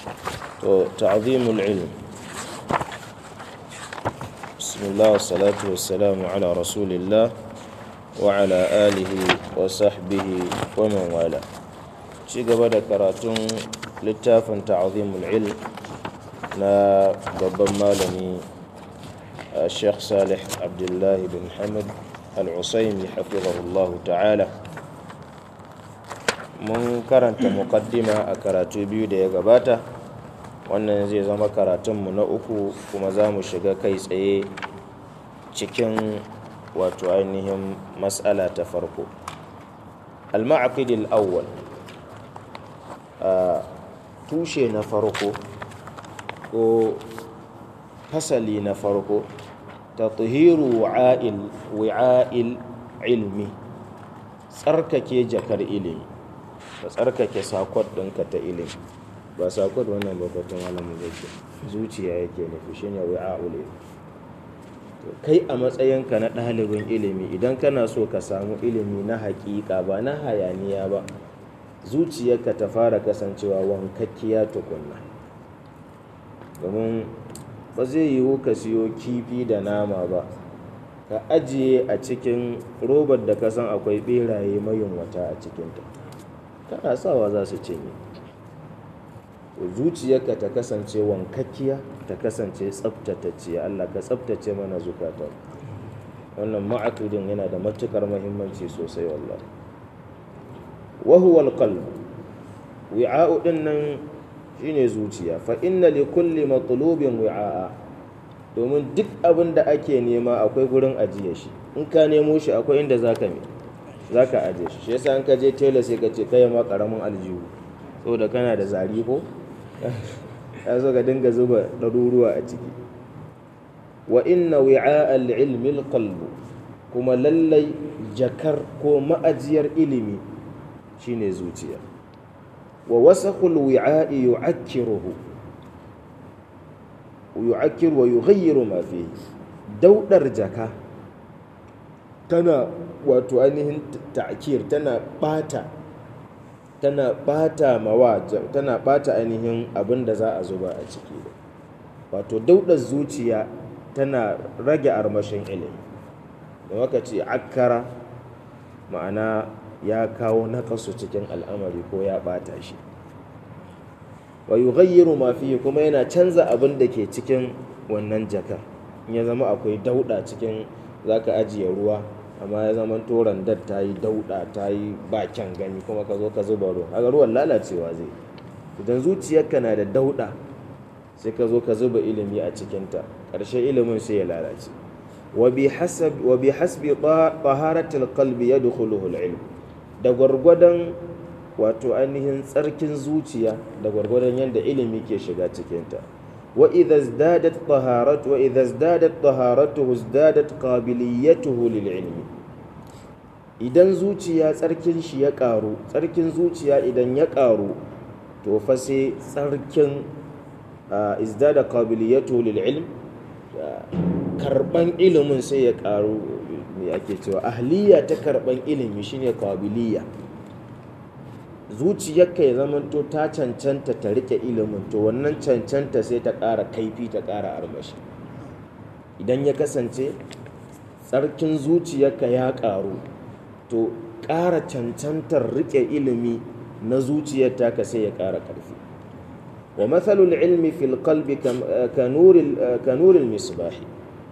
to ta'zimul ilm bismillah wassalatu wassalamu ala rasulillah wa ala alihi wa sahbihi wa man wala ci gaba da karatun littafin ta'zimul ilm na babban malami Sheikh Salih Abdullahi bin Hamad al-Usaimi hafizahullahu ta'ala mun karanta muqaddima a karatu biyu da ya gabata wannan zai zama karatunmu na uku kuma za mu shiga kai tsaye cikin wato ainihin matsala ta farko al-ma'aqidil awwal a tushe na farko ko fasali na farko tatuhiru wi'a'il ilmi tsarkake jakar ilimi ka tsarkake sakon ɗinka ta ilimi ba sakon wannan bakatun malamin yake zuciya yake nufi shi ne wi'a'ul ilmi kai a matsayinka na ɗalibin ilimi idan kana so ka samu ilimi na haƙiƙa ba na hayaniya ba zuciyarka ta fara kasancewa wankakkiya tukunna domin ba zai yiwu ka siyo kifi da nama ba ka ajiye a cikin robar da ka san akwai beraye mayunwata a cikinta kana sawa za su cinye zuciyarka ta kasance wankakkiya ta kasance tsabtatacciya Allah ka tsabtace mana zukata wannan ma'akudin yana da matukar muhimmanci sosai wallahi wa huwa alqalb wi'a'u din nan shine zuciya fa inna li kulli matlubin wi'a'a domin duk abin da ake nema akwai gurin ajiye shi in ka nemo shi akwai inda zaka me zaka ajiye shi shi yasa in ka je tela sai ka ce kai ma karamin aljihu saboda kana da zari ko ya zo ka dinga zuba ɗaruruwa a ciki wa inna wi'a al-ilmi al kuma lallai jakar ko ma'ajiyar ilimi shine zuciya wa wasaqul wi'a'i yu'akkiruhu yu'akkir wa yughayyiru ma fihi daudar jaka tana wato ainihin ta'kir tana bata tana bata mawa tana bata ainihin abin da za a zuba a ciki wato daudar zuciya tana rage armashin ilimi da maka ce akkara ma'ana ya kawo nakasu cikin al'amari ko ya bata shi wa yughayyiru ma fihi kuma yana canza abin da ke cikin wannan jaka in ya zama akwai dauda cikin zaka ajiye ruwa amma ya zama toran dad ta yi dauda ta yi bakin gani kuma ka zo ka zuba ruwa kaga ruwan lalacewa zai idan zuciyarka na da dauda sai ka zo ka zuba ilimi a cikinta ƙarshen ilimin sai ya lalace wa bi hasbi taharatil qalbi yadkhuluhu al-ilm da gwargwadon wato ainihin tsarkin zuciya da gwargwadon yadda ilimi ke shiga cikinta wa idha izdadat taharatu wa idha izdadat taharatuhu izdadat qabiliyatuhu lil ilmi idan zuciya tsarkin shi ya karu tsarkin zuciya idan ya karu to fa sai tsarkin izdada qabiliyatuhu lil ilm karban ilimin sai ya karu me ake cewa ahliya ta karban ilimi shine qabiliya zuciyarka ya zamanto ta cancanta ta rike ilimin to wannan cancanta sai ta ƙara kaifi ta ƙara armashi idan ya kasance tsarkin zuciyarka ya ƙaru to ƙara cancantar rike ilimi na zuciyar taka sai ya ƙara ƙarfi wa matsalul ilmi fil qalbi ka nuril misbahi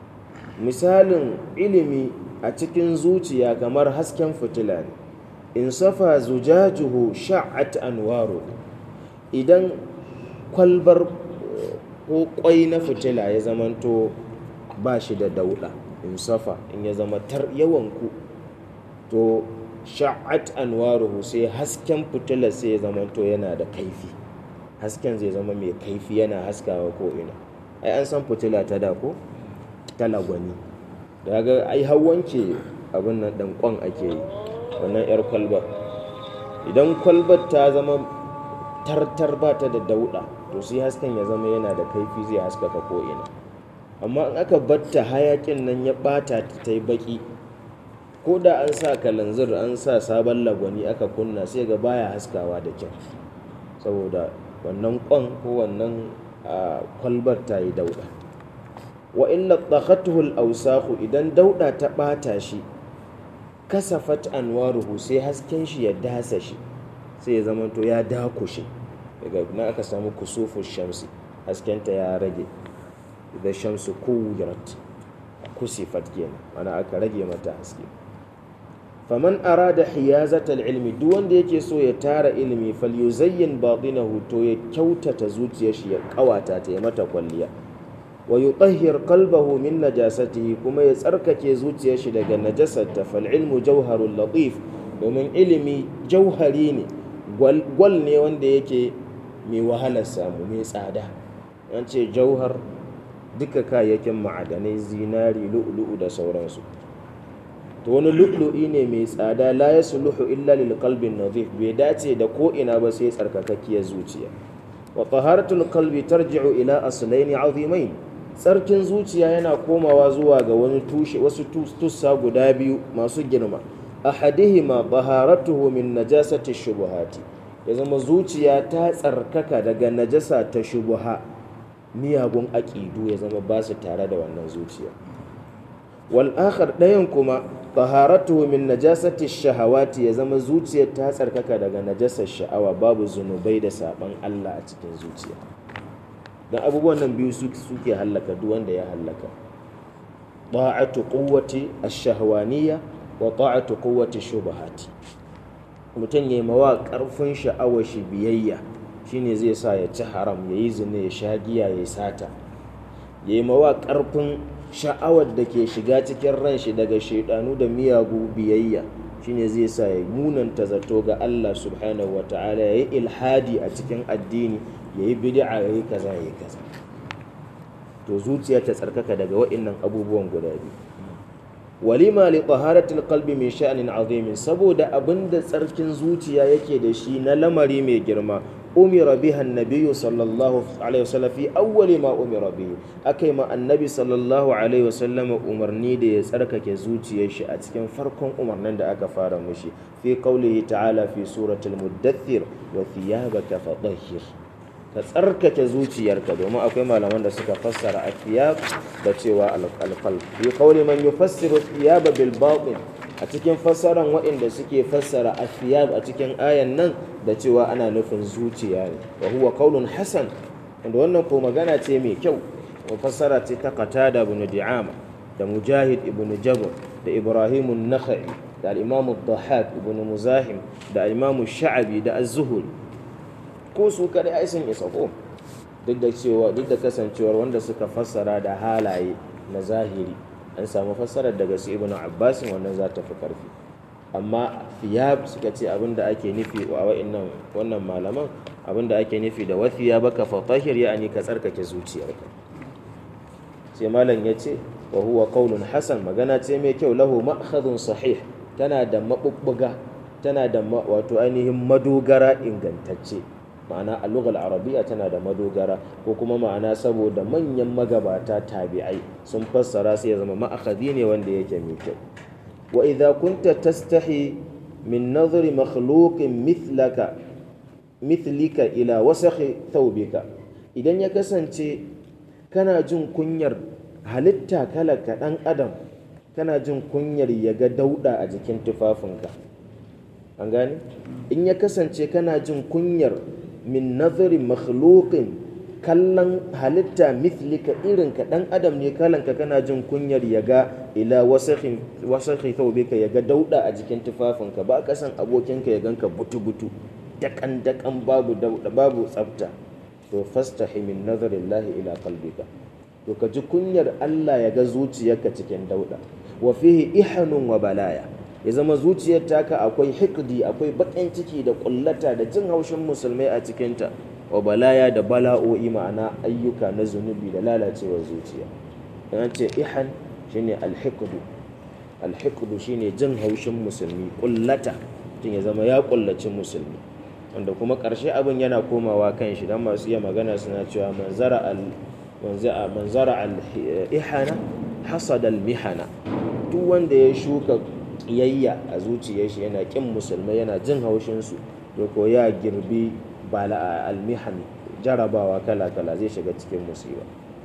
misalin ilimi a cikin zuciya kamar hasken fitila ne in safa zujajuhu sha'at anwaru idan kwalbar ko kwai na fitila ya zamanto ba shi da dauda in safa in ya zama tar yawanku to sha'at anwaruhu sai hasken fitila sai ya zamanto yana da kaifi hasken zai zama mai kaifi yana haskawa ko ina ai an san fitila ta da ko talagwani daga ai hawanke abin nan dan kwan ake yi wannan 'yar kwalbar idan kwalbar ta zama tartar ba ta da dauɗa to sai hasken ya zama yana da kaifi zai haskaka ko'ina amma in aka batta hayakin nan ya ɓata ta yi baƙi ko da an sa kalanzir an sa sabon lagwani aka kunna sai ga baya haskawa da kyau saboda wannan kwan ko wannan kwalbar ta yi dauda wa illa tsakatuhul ausahu idan dauda ta bata shi kasafat anwaruhu sai hasken shi ya dasa shi sai ya zama to ya dakushe daga na aka samu kusufu shamsi haskenta ya rage idan shamsu kuwirat kusifat kenan ana aka rage mata haske faman arada hiyazatal ilmi duk wanda yake so ya tara ilimi falyuzayyin batinahu to ya kyautata zuciyar shi ya kawata ta ya mata kwalliya wa yutahhir qalbahu min najasatihi kuma ya tsarkake zuciyar shi daga najasarta fal ilmu jawharul latif domin ilimi jauhari ne gwal ne wanda yake mai wahalar samu mai tsada an ce jauhar duka kayayyakin ma'adanai zinari lu'lu'u da sauransu to wani lu'lu'i ne mai tsada la ya suluhu illa lil qalbin nadhif bai dace da ko ina ba sai tsarkakakkiyar zuciya wa taharatul qalbi tarji'u ila aslaini azimain tsarkin zuciya yana komawa zuwa ga wani tushe wasu tussa guda biyu masu girma ahadihima taharatuhu min najasati shubuhati ya zama zuciya ta tsarkaka daga najasa ta shubuha miyagun aƙidu ya zama ba su tare da wannan zuciya wal akhar ɗayan kuma taharatuhu min najasati shahawati ya zama zuciyar ta tsarkaka daga najasar sha'awa babu zunubai da saban Allah a cikin zuciya dan abubuwan nan biyu suke hallaka duk wanda ya hallaka ta'atu quwwati ash-shahwaniyya wa ta'atu quwwati shubahati mutum ya yi mawa ƙarfin sha'awar shi biyayya shine zai sa ya ci haram ya yi zina ya sha giya ya sata ya yi mawa ƙarfin sha'awar da ke shiga cikin ran shi daga shaidanu da miyagu biyayya shine zai sa ya munanta zato ga Allah subhanahu wa ta'ala ya yi ilhadi a cikin addini ya yi bid'a ya yi kaza ya yi kaza to zuciya ta tsarkaka daga wa'innan abubuwan guda biyu walima li taharatil qalbi min sha'nin azimin saboda abinda tsarkin zuciya yake da shi na lamari mai girma umira biha annabiyyu sallallahu alaihi wasallam fi awwali ma umira bihi akai ma annabi sallallahu alaihi wasallam umarni da ya tsarkake zuciyar shi a cikin farkon umarnin da aka fara mushi fi qaulihi ta'ala fi suratul muddathir wa thiyabaka fatahhir ka tsarkake zuciyarka domin akwai malaman da suka fassara athiyab da cewa alqalb bi qawli man yufassiru thiyaba bil batin a cikin fassaran waɗanda suke fassara athiyab a cikin ayan nan da cewa ana nufin zuciya ne wa huwa qawlun hasan wanda wannan ko magana ce mai kyau wa fassara ce ta qatada ibn di'ama da mujahid ibn jabr da ibrahim an-nakhai da al-imam ad-dhahhak ibn muzahim da al-imam sha'abi da az-zuhri ko su kadai ai sun isa ko duk da cewa duk da kasancewar wanda suka fassara da halaye na zahiri an samu fassarar daga su ibnu abbas wannan za ta fi karfi amma thiyab suka ce abinda ake nufi a wa'annan wannan malaman abinda ake nufi da wathiya baka fatahir yani ka tsarkake zuciyarka sai malam ya ce wa huwa qaulun hasan magana ce mai kyau lahu ma'khadun sahih tana da mabubbuga tana da wato ainihin madogara ingantacce ma'ana a lugal arabiya tana da madogara ko kuma ma'ana saboda manyan magabata tabi'ai sun fassara sai ya zama ma'akadi ne wanda yake mai kyau wa idza kunta tastahi min nazari makhluqin mithlaka mithlika ila wasakhi thawbika idan ya kasance kana jin kunyar halitta kala ka dan adam kana jin kunyar ya ga dauda a jikin tufafinka an gane in ya kasance kana jin kunyar min nazarin makhluqin kallon halitta mithlika irin ka dan adam ne kalanka kana jin kunyar ya ga ila wasakhin wasakhi thawbika ya ga dauda a jikin tufafinka ba ka san abokinka ya ganka butu butu dakan dakan babu dauda babu tsafta to fastahi min nazarillahi ila qalbika to ka ji kunyar Allah ya ga zuciyarka cikin dauda wa fihi ihanun wa balaya ya zama zuciyar taka akwai hikdi akwai baƙin ciki da ƙullata da jin haushin musulmai a cikinta wa balaya da bala'o'i ma'ana ayyuka na zunubi da lalacewar zuciya an ce ihan shine alhikdu alhikdu shine jin haushin musulmi ƙullata tun ya zama ya ƙullaci musulmi wanda kuma ƙarshe abin yana komawa kan shi don masu iya magana suna cewa manzara al manzara al ihana hasada al mihana duk wanda ya shuka kiyayya a zuciyar shi yana kin musulmai yana jin haushin su to ko ya girbi bala almihan jarabawa kala-kala zai shiga cikin musiba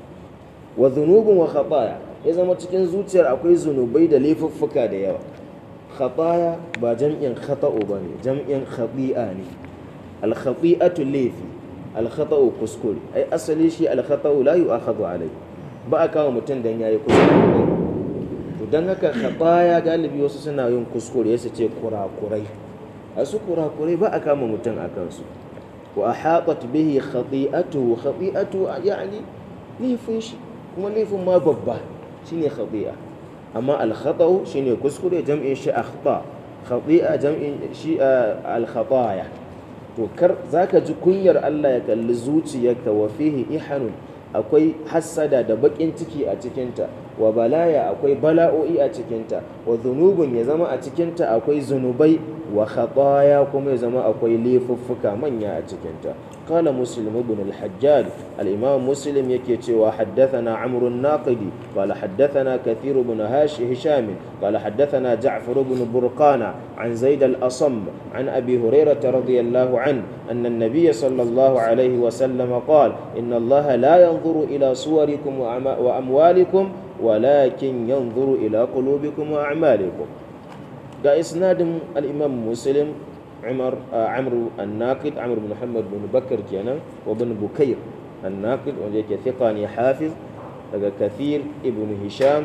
wa zunubin wa khataya ya zama cikin zuciyar akwai zunubai da laifuffuka da yawa khataya ba jam'in khata'u ba ne jam'in khati'a ne al-khati'atu laifi al-khata'u kuskure ai asali shi al-khata'u la yu'akhadhu alai ba a kama mutum dan yayi kuskure to dan haka khataya galibi wasu suna yin kuskure ya ce kurakurai a su kurakurai ba a kama mutum a kansu wa ahatat bihi khati'atuhu khati'atu yani laifin shi kuma laifin ma babba shine khati'a amma al-khata'u shine kuskure jam'in shi akhta khati'a jam'in shi al-khataya to kar zaka ji kunyar Allah ya kalli zuciyarka wa fihi ihanun akwai hassada da bakin ciki a cikinta wa balaya akwai bala'o'i a cikinta wa zunubun ya zama a cikinta akwai zunubai wa khataya kuma ya zama akwai laifuffuka manya a cikinta قال مسلم بن الحجاج الإمام مسلم يكي وحدثنا عمرو الناقدي قال حدثنا كثير بن هاش هشام قال حدثنا جعفر بن برقانة عن زيد الأصم عن أبي هريرة رضي الله عنه أن النبي صلى الله عليه وسلم قال إن الله لا ينظر إلى صوركم وأموالكم ولكن ينظر إلى قلوبكم وأعمالكم قال إسناد الإمام مسلم عمر آه عمرو الناقد عمرو بن محمد بن بكر كان وابن بكير الناقد وذلك ثقاني حافظ daga kathir ibn hisham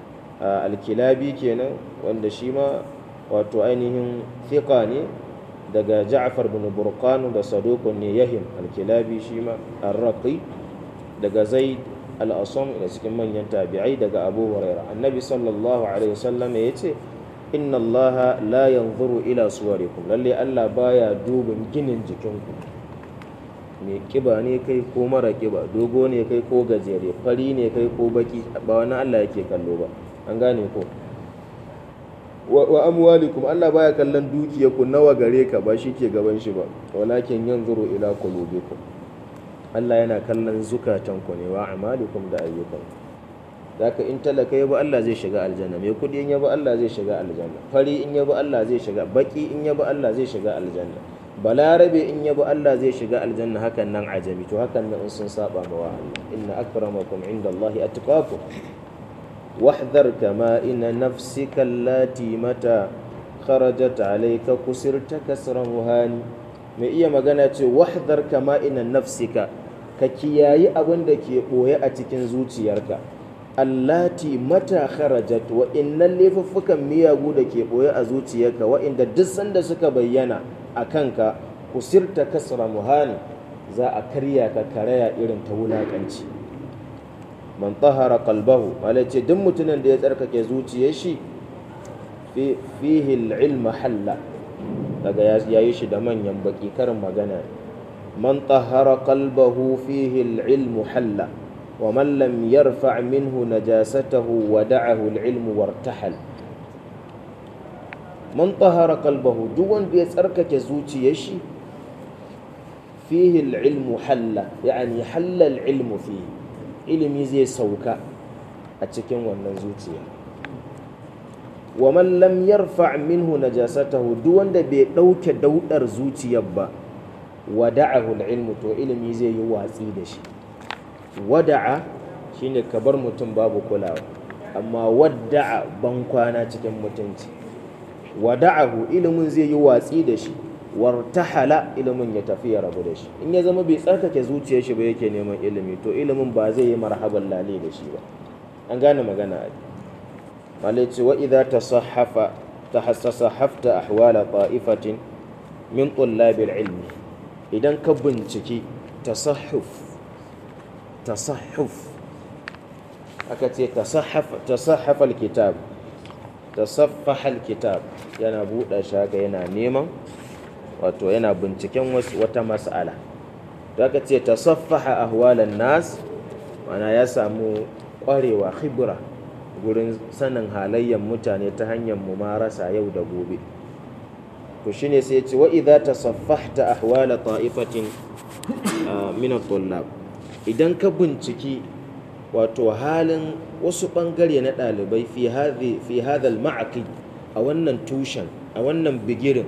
alkilabi kenan wanda shi ma wato ainihin thiqa ne daga ja'far bin burqan da saduqun ne yahim alkilabi shi ma arraqi daga zaid al-asam da cikin manyan tabi'ai daga abu hurairah annabi sallallahu alaihi wasallam yace inna allaha la yanzuru ila suwarikum lalle Allah baya dubin ginin jikinku mai kiba ne kai ko mara kiba dogo ne kai ko gajere fari ne kai ko baki ba wani Allah yake kallo ba an gane ko wa amwalikum Allah baya kallon dukiyarku nawa gare ka ba shi ke gaban shi ba walakin yanzuru ila qulubikum Allah yana kallon zukatanku ne wa amalikum da ayyukanku zaka in talaka ya bi Allah zai shiga aljanna mai kudi in ya bi Allah zai shiga aljanna fari in ya bi Allah zai shiga baki in ya bi Allah zai shiga aljanna balarabe in ya bi Allah zai shiga aljanna hakan nan ajabi to hakan nan in sun saba ma wa Allah inna akramakum indallahi atqakum wahdhar kama inna nafsika allati mata kharajat alayka kusirta kasra muhani mai iya magana ce wahdhar kama inna nafsika ka kiyayi abin da ke boye a cikin zuciyarka allati mata kharajat wa innal laifuffukan miyagu da ke boye a zuciyarka wa inda duk sanda suka bayyana a kanka kusirta kasra muhani za a karya ka karaya irin ta wulakanci man tahara qalbahu ce duk mutumin da ya tsarkake zuciyar shi fihi al-ilm halla daga yayi shi da manyan baki karin magana man tahara qalbahu fihi al-ilm halla ومن لم يرفع منه نجاسته ودعه العلم وارتحل من طهر قلبه دون بيتركك زوجي يشي فيه العلم حل يعني حل العلم فيه ilimi zai sauka a cikin wannan zuciya wa man lam yarfa minhu najasatahu duk wanda bai dauke daudar zuciyar ba wada'ahu al-ilmu to ilimi zai yi watsi da shi wada'a shine ka bar mutum babu kulawa amma wadda'a ban kwana cikin mutunci wada'ahu ilimin zai yi watsi da shi wartahala ilimin ya tafi ya rabu da shi in ya zama bai tsarkake zuciyar shi ba yake neman ilimi to ilimin ba zai yi marhaban lale da shi ba an gane magana a malai ce wa idza tasahhafa tahassasaffta ahwala ta'ifatin min tullabil ilmi idan ka binciki tasahhuf tasahhuf aka ce tasahhafa alkitab tasaffaha alkitab yana buɗe shaga yana neman wato yana binciken wata mas'ala da aka ce tasaffaha ahwalan nas mana ya samu ƙwarewa khibra gurin sanin halayyar mutane ta hanyar mumarasa yau da gobe to shine sai ya ce wa idza tasaffahta ahwala ta'ifatin min at-tullab idan ka binciki wato halin wasu bangare na ɗalibai fi hadha al a wannan tushen a wannan bigirin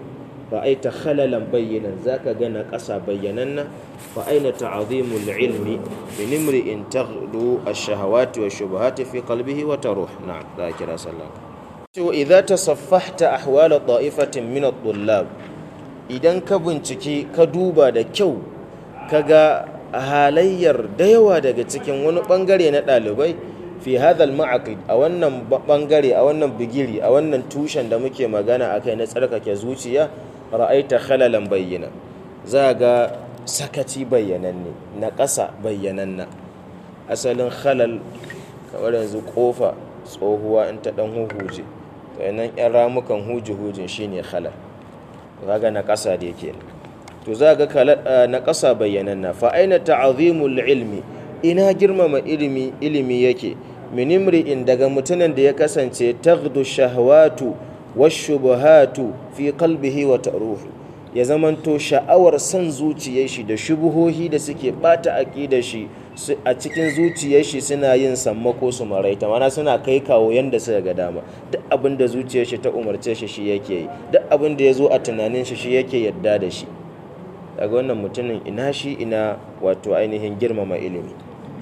ra'aita khalalan bayyanan zaka ga na ƙasa bayyananna fa aina ta'zimul ilmi min imri'in taghlu ash-shahawati wash-shubuhati fi qalbihi wa taruh na'am da kira sallah to idza tasaffahta ahwal ta'ifatin min at-tullab idan ka binciki ka duba da kyau kaga halayyar da yawa daga cikin wani bangare na ɗalibai fi hadal ma'aqid a wannan bangare a wannan bigiri a wannan tushen da muke magana akai na tsarkake zuciya ra'aita khalalan bayyana za ga sakaci bayyananne na ƙasa bayyananna asalin khalal kamar yanzu kofa tsohuwa in ta dan huhuje to nan yan ramukan huji hujin shine khalal kaga na ƙasa da yake to za ga na ƙasa bayyananna fa aina ta'zimul ilmi ina girmama ilimi ilimi yake min imri'in daga mutumin da ya kasance taghdu shahawatu washubuhatu fi qalbihi wa taruhu ya zamanto sha'awar san zuciyar shi da shubuhohi da suke bata aqidar shi a cikin zuciyar shi suna yin sammako su maraita mana suna kai kawo yanda suka ga dama duk abin da zuciyar shi ta umarce shi shi yake yi duk abin da ya zo a tunanin shi shi yake yadda da shi daga wannan mutumin ina shi ina wato ainihin girmama ilimi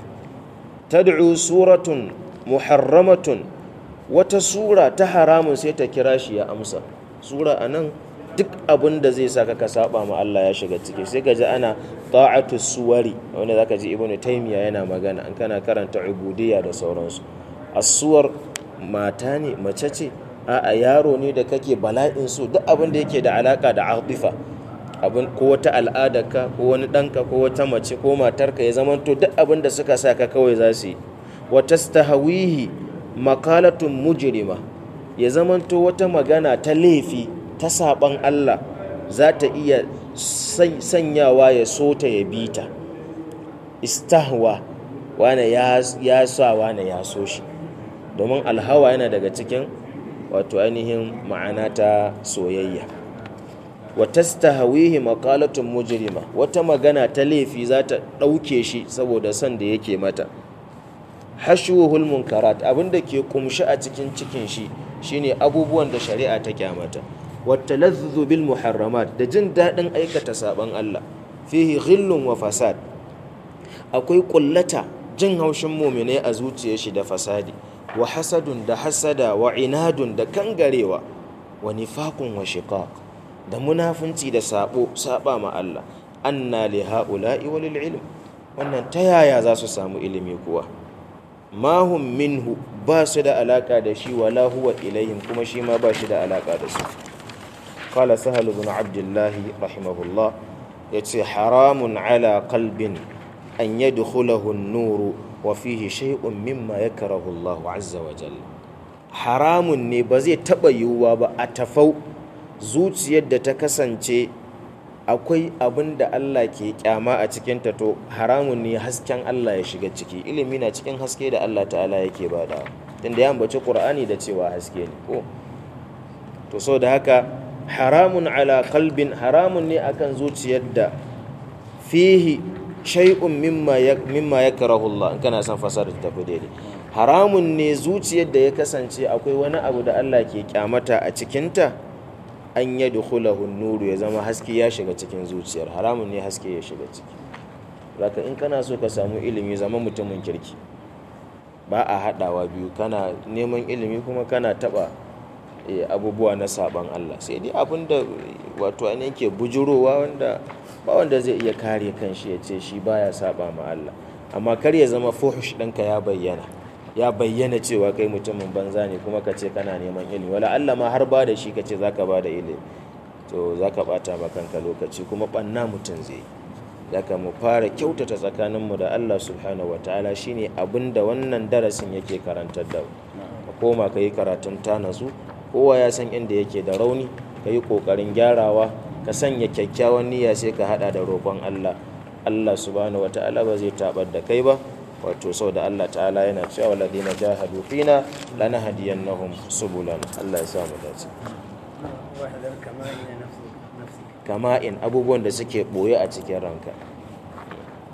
tad'u suratun muharramatun wata sura ta haramun sai ta kira shi ya amsa sura anan duk abin da zai saka ka saba ma Allah ya shiga ciki sai ka ji ana ta'atu suwari wanda zaka ji ibnu taymiya yana magana an kana karanta ubudiyya da sauransu as-suwar mata ne mace ce a'a yaro ne da kake bala'in su duk abin da yake da alaka da atifa abin ko wata al'adarka ko wani ɗanka ko wata mace ko matarka ya zamanto duk abin da suka sa ka kawai za su yi wa tastahawihi makalatun mujrima ya zamanto wata magana ta laifi ta saban Allah za ta iya sanyawa ya so ta ya bi ta istahwa wane ya sa wane ya so shi domin alhawa yana daga cikin wato ainihin ma'ana ta soyayya wa tastahawihi maqalatun mujrima wata magana ta laifi za ta ɗauke shi saboda son da yake mata hashuhul munkarat abinda ke kumshi a cikin cikin shi shine abubuwan da shari'a ta kyamata wata lazzu bil muharramat da jin daɗin aikata saban Allah fihi ghillun wa fasad akwai kullata jin haushin muminai a zuciyar shi da fasadi wa hasadun da hasada wa inadun da kangarewa wa nifaqun wa shiqaq da munafunci da sabo saba ma Allah anna li haula'i walil ilm wannan ta yaya za su samu ilimi kuwa ma hum minhu ba su da alaka da shi wala huwa ilayhim kuma shi ma ba shi da alaka da su qala sahal ibn abdullah rahimahullah yace haramun ala qalbin an yadkhulahu an-nur wa fihi shay'un mimma yakrahu Allah azza wa jalla haramun ne ba zai taba yiwuwa ba a tafau zuciyar da ta kasance akwai abin da Allah ke kyama a cikinta to haramun ne hasken Allah ya shiga ciki ilimi na cikin haske da Allah ta'ala yake bada tunda ya ambaci Qur'ani da cewa haske ne ko to so da haka haramun ala qalbin haramun ne akan zuciyar da fihi shay'un mimma mimma yakrahu Allah in kana son fasara ta tafi daidai haramun ne zuciyar da ya kasance akwai wani abu da Allah ke kyamata a cikinta an yi dukhulahu nuru ya zama haske ya shiga cikin zuciyar haramun ne haske ya shiga ciki zaka in kana so ka samu ilimi zama mutumin kirki ba a haɗawa biyu kana neman ilimi kuma kana taɓa abubuwa na saban Allah sai dai abin da wato an yake bujurowa wanda ba wanda zai iya kare kanshi ya ce shi baya saba ma Allah amma kar ya zama fuhush ɗinka ya bayyana ya bayyana cewa kai mutumin banza ne kuma ka ce kana neman ilimi wala Allah ma har ba da shi ka ce za ka ba da ilimi to za ka ɓata ma kanka lokaci kuma ɓanna mutum zai daga mu fara kyautata tsakaninmu da Allah subhanahu wataala shine abin da wannan darasin yake karantar da ka koma ka yi karatun ta nasu kowa ya san inda yake da rauni ka yi ƙoƙarin gyarawa ka sanya kyakkyawan niyya sai ka haɗa da roƙon Allah Allah subhanahu wataala ba zai taɓar da kai ba wato sau da Allah ta'ala yana cewa ladina jahadu fina lanahdiyannahum subulana Allah ya sa mu dace kama'in abubuwan da suke boye a cikin ranka